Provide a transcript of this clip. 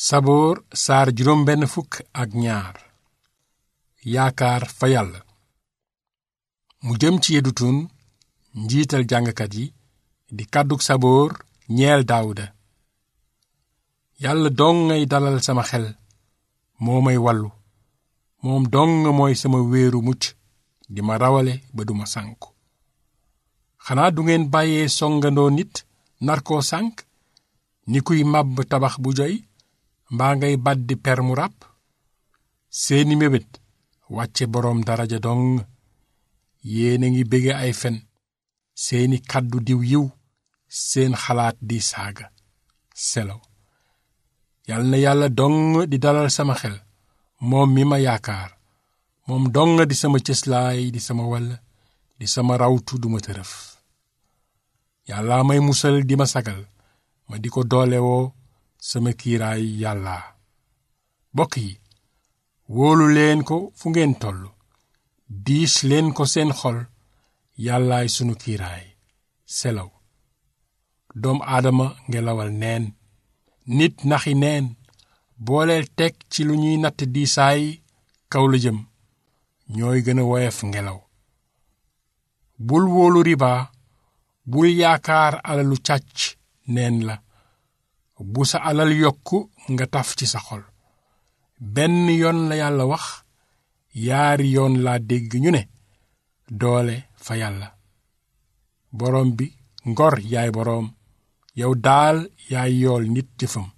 saboor saar juróom benn fukk ak ñaar yaakaar fa yàlla mu jëm ci yedutun njiital jàngkat yi di kàddug saboor ñeel daawuda yàlla dong ngay dalal sama xel moo may wallu moom dong mooy sama wéeru mucc di ma rawale ba duma sànku xanaa du ngeen bàyyee songandoo nit nar koo sànk ni kuy màbb tabax bu joy mbaa ngay baddi per mu ràpp seeni mébét wàcce boroom daraja dong yéena ngi bége ay fen seeni kàddu diw yiw seen xalaat di saaga selaw yal na yàlla dong di dalal sama xel moom mi ma yaakaar moom dong di sama cëslaay di sama wàll di sama rawtu duma tërëf yàlla may musal di ma sagal ma di ko doolewoo sama kiiraay yàlla bokk yi wóolu leen ko fu ngeen toll diis leen ko seen xol yàllaay sunu kiiraay selaw doom aadama ngelawal neen nit naxi neen booleel teg ci lu ñuy natt diisaay kaw la jëm ñooy gën a woyof ngelaw bul wóolu riba bul yaakaar alalu càcc neen la bu sa alal yokku nga taf ci sa xol benn yoon la yàlla wax yaari yoon laa dégg ñu ne doole fa yàlla boroom bi ngor yaay boroom yow daal yaay yool nit jëfam